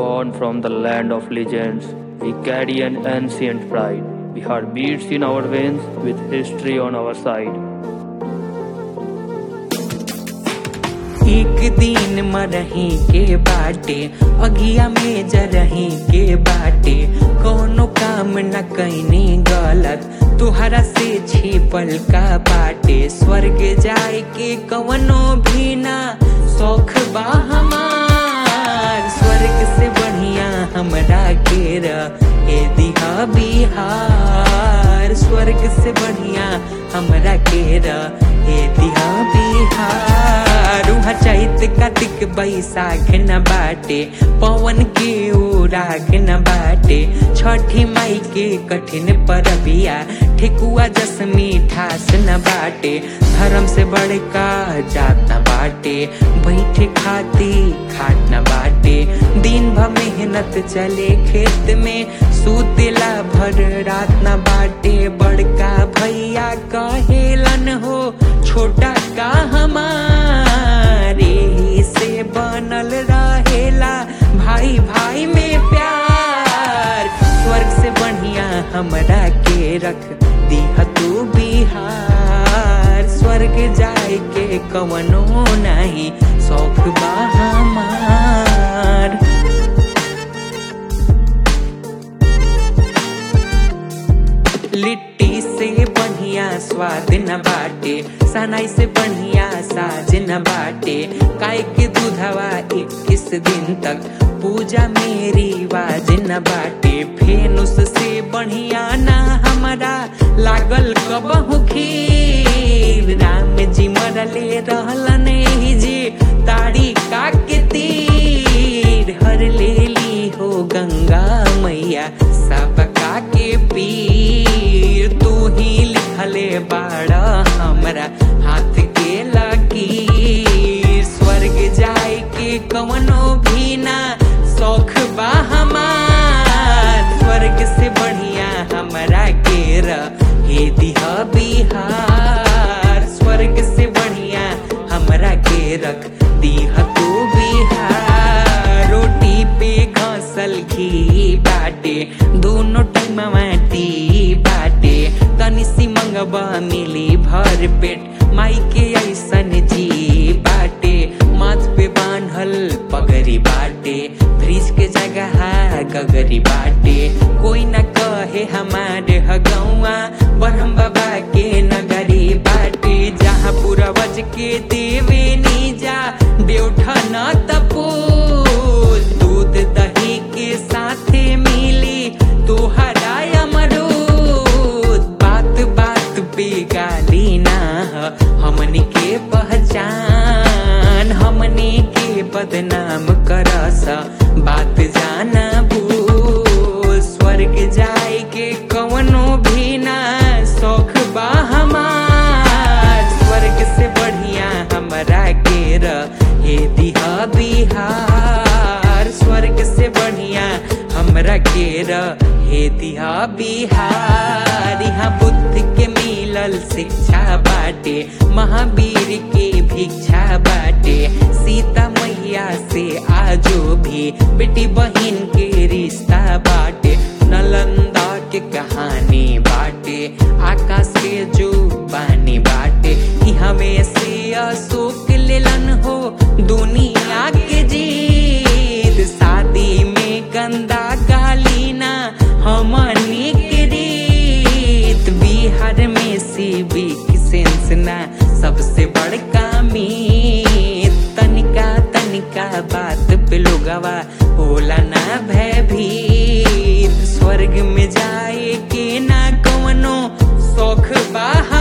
born from the land of legends. We carry an ancient pride. We have beats in our veins with history on our side. एक दिन मरही के बाटे अगिया में जरही के बाटे कोनो काम न कैनी गलत तुहरा से छिपल का बाटे स्वर्ग जाए के कवनो भी ना शौख बा हमार स्वर्ग से बढ़िया हमरा के ए दिहा बिहार स्वर्ग से बढ़िया हमरा के ए दिहा बिहार उहा चैत कार्तिक बैसाख न बाटे पवन के उराग न बाटे छठी माई के कठिन परबिया ठेकुआ जस मीठास न बाटे धर्म से बड़का जात न बाटे बैठे खाती खाट न बाटे दिन भर मेहनत चले खेत में सुतेला भर रात न बाटे बड़का भैया कहेलन हो छोटा का हमारे ही से बनल रहेला भाई भाई में प्यार स्वर्ग से बढ़िया हमरा के रख दिह तू बिहार स्वर्ग जाए के कवनो नहीं शौक बा हमार लिट्टी से बढ़िया स्वाद न बाटे सनाई से बढ़िया साज न बाटे काय के दूधवा इक्कीस दिन तक पूजा मेरी वाज न बाटे फेनुस से बढ़िया ना हमारा लागल कबहू खीर राम जी मरले रहलन ही जी तारी का के तीर हर ले ली हो गंगा मैया सबका के पीर तू ही लिखले बाड़ा हमरा हाथ के लकीर स्वर्ग जाए के कवनो भी ना शौख बा हमार स्वर्ग से बढ़िया हमरा के हे दिह बिहार स्वर्ग से बढ़िया हमरा के रख दिह तू बिहार रोटी पे घसल घी बाटे दोनों टाइम माटी बाटे तनी सी मंगबा मिली भर पेट माई के ऐसन जी बाटे माथ पे बांधल पगरी बाटे फ्रिज के जगह गगरी बाटे कोई न कहे हमारे हगौआ ब्रह्म बाबा के नगरी बाटे जहाँ पूर्वज के देवे नीजा देवठा न तपोल दूध दही के साथे मिली तोहरा अमरूद बात बात पे गाली ना ह, हमनी के पहचान हमनी के बदनाम करस बात जाना भूल स्वर्ग जाए के कवनो भी ना शौख बा हमार स्वर्ग से बढ़िया हमरा के हे दिहा बिहार स्वर्ग से बढ़िया हमरा के हे दिहा बिहार यहाँ बुद्ध के मिलल शिक्षा बाटे महावीर के भिक्षा बाटे सीता मैया से आजो भी बेटी बहन के रिश्ता बाटे नलंदा के कहानी बाटे आकाश के जो बानी बाटे ई हमें से अशोक लेलन हो दुनिया के जीत शादी में गंदा गाली ना हमनी के रीत बिहार में सिविक सेंस ना सबसे बड़का मीत तनिका तनिका बात पे लोगवा होला ना भयभीत स्वर्ग में जाए के ना कवनो शौख बा